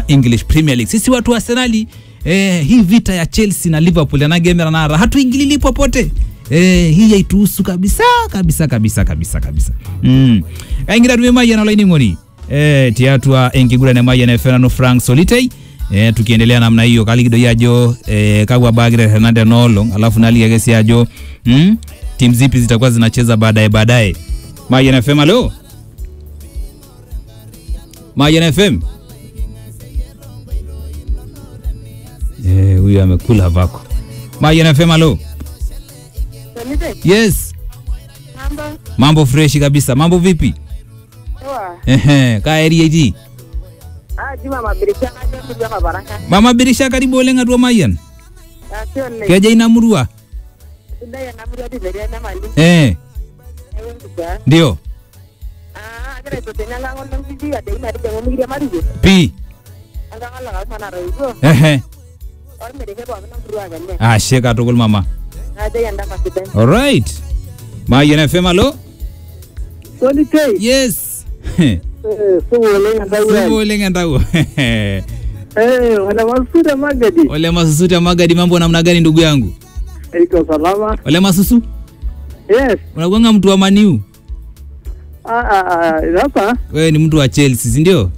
English Premier League. Sisi watu wa Arsenali eh, hii vita ya Chelsea na Liverpool yanagemera nara hatuingilili popote eh, hii haituhusu kabisa kabisa kabisa kabisa kabisa mm. kaingira tume mayian olainining'oni eh, tiatua enkiguran emayian efenano Frank Solitei eh, tukiendelea namna hiyo kaliki doi ajo eh, kakwa bagira Hernande Nolong alafu naliki ake si ajo mm, timu zipi zitakuwa zinacheza baadaye baadaye Mayian FM alo Mayian FM Eh, huyu amekula vako. Mayian FM alo. Solite, Yes, mambo mambo freshi kabisa. Mambo vipi? poa. Ehe, ka area hii. Ah, Juma mabirisha kaje kuja kwa baraka. Mama Birisha karibu oleng atua Mayian. Ah, sio le. Keja ina murua. Sida ya namri hadi beria na mali. Eh, Ewe kuja. ndio. Ah, agara to tena la ngol ngi ya de ina de ngomi ya mari. Pi. Anga ngala ga mana ro igo. Ehe. Or me de ke ba na mru aga ne. Ah, sheka tukul mama. Ah, de yanda masiden. All right. Mayian FM alo. Solite. Yes. Eh, so wole ngada Sebo oleng endau. Eh, wala masuda magadi. Ole masusu ya magadi mambo namna gani ndugu yangu? Iko salama. Ole masusu. Yes. Unakuanga mtu wa Maniu. Ah, ah, ah, hapa. Wewe ni mtu wa Chelsea, si ndio?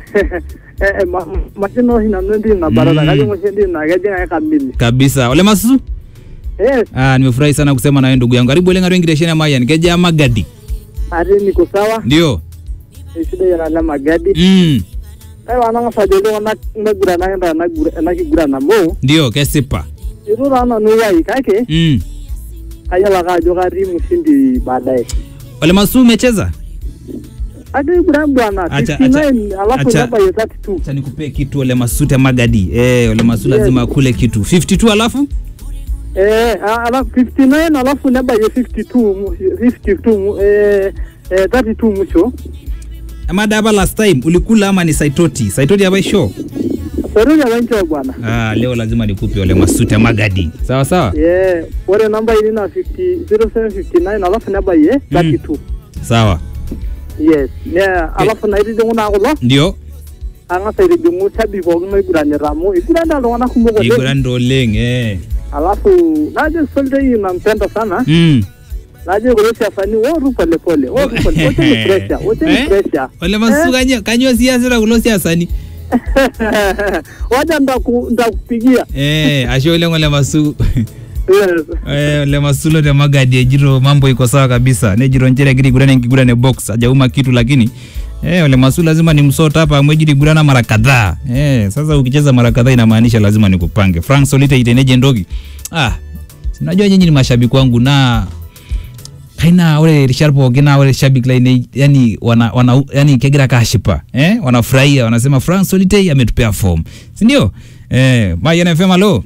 Eh, ma machino hina ndi na barada Mm. kaje mo shendi na gaje ngai kamili. Kabisa. Ole masusu. Yes. Ah, nimefurahi sana kusema na wewe ndugu yangu. Karibu lenga wengi desheni ya Mayan. Keja magadi. Ari niko sawa. Ndio. Shida ya la magadi. Mm. Ai wana nga sajolo na ngura na enda na gura na kigura na mo. Ndio kesipa. Iru na no wai kake. Mm. Ayala ka jo gari mshindi baadaye. Ole masu umecheza? Ade gura bwana Acha- 59 alafu acha- namba ya 32. Acha nikupee kitu ole masute magadi. Eh, ole masu Yes. lazima akule kitu. 52 alafu? Eh, a- alafu 59 alafu namba ya 52 mu- 52 mu- eh eh 32 mwisho. Amada hapa last time ulikula ama ni Saitoti? Saitoti hapa show. Saruja wancho bwana. Ah, leo lazima nikupe ole masute magadi. Sawa sawa? Eh, ore namba ili na 50 0759 alafu namba ya 32. Sawa. Yes. Yeah, alafu na ili jonguna kulo. Ndio. ang'asa aitijing'u sabi pookin oiguranita amu iguranda iltung'anak kumok oleng Igurando oleng eh. alafu najo Solitei nampenda sana Mm. najo kulo siasani woru polepole woru pole woteni pressure woteni Eh? pressure Ole masu kanyo kanyo siasa kulo siasani. waja ndaku ndakupigia Eh, ashe oleng ole masu. yes Eh, ole masulo te magadi ejito mambo iko sawa kabisa nejito nchere egira aiguran enkiguran e box ajauma kitu lakini eh, ole masu lazima ni msota hapa amu ejito igurana mara kadhaa eh, sasa ukicheza mara kadhaa inamaanisha lazima nikupange frank solite iteneje ndogi ah, sinajua nyinyi ni mashabiki wangu na kaina ore rishat pookin naa ore shabik laine yani wana, wana yani kegira kashipa eh, wanafurahia wanasema frank solitei ametupea form sindio eh, mayan fm alo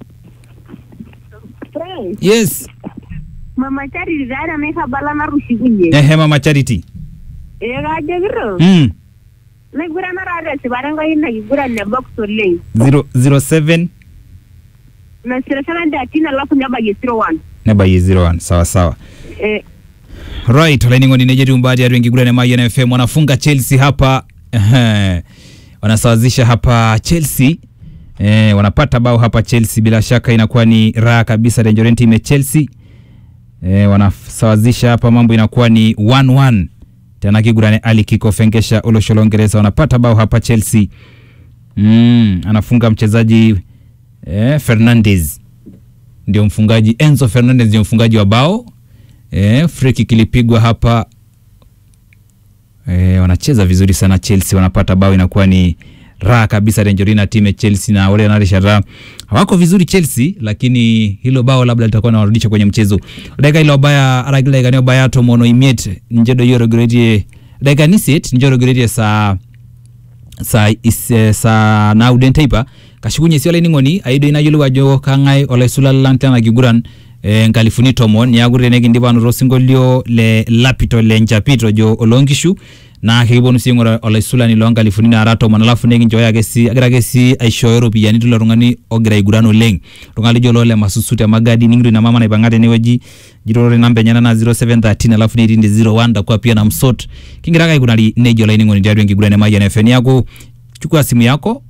yes mama charity tayari anaikabala narushikunye ehe mama charity ee kaajokito mm. naigurana taata esipata enkai ina kiguran ne box oleng zero, zero seven nasirashana datin alafu nebayie zero one nebayie zero one sawa sawa Eh, right olaining'oni nejetu mbati atu enkiguran e mayan fm wanafunga chelsea hapa ehe, wanasawazisha hapa chelsea eh, wanapata bao hapa chelsea bila shaka inakuwa ni raha kabisa Lenjoren team ya chelsea eh, wanasawazisha hapa mambo inakuwa ni 1-1 tena kigurane ali kikofengesha olosholo Uingereza wanapata bao hapa chelsea mm, anafunga mchezaji eh, fernandez ndio mfungaji enzo fernandez ndio mfungaji wa bao eh, free kick ilipigwa hapa eh, wanacheza vizuri sana chelsea wanapata bao inakuwa ni raha kabisa renjorina timu ya chelsea na wale wanarishara hawako vizuri chelsea lakini hilo bao labda litakuwa nawarudisha kwenye mchezo dakika ilo baya aragilaikania baya tomono imiet njedo yorogeretie dakika niset njorogeretie saa sa is, eh, sa nauden teipa kashukunye sio laining'oni aido inayiolou ajo kang'ae olaisula lang tena kiguran eh, nkalifuni tomon niaku tenekindipa anoto osinkolio le lapito le nchapito ojo oloonkishu naa kekiponu sii aing'ura olaisulani loonkalifuni naara tomon alafu nekinchooyo ake sii agira ake sii aishooyo ropiyiani tilo tung'ani ogira aiguran oleng tung'ani lijo loo le masusu te magadi ning'ito ina mama naipang'a tenewueji jito ore namba enyenak naa 0713 alafu netii ndi 01 takuwa pia na msot kingira ake aikunari nejo olainining'oni tiatua enkiguran e Mayian FM niaku chukua simu yako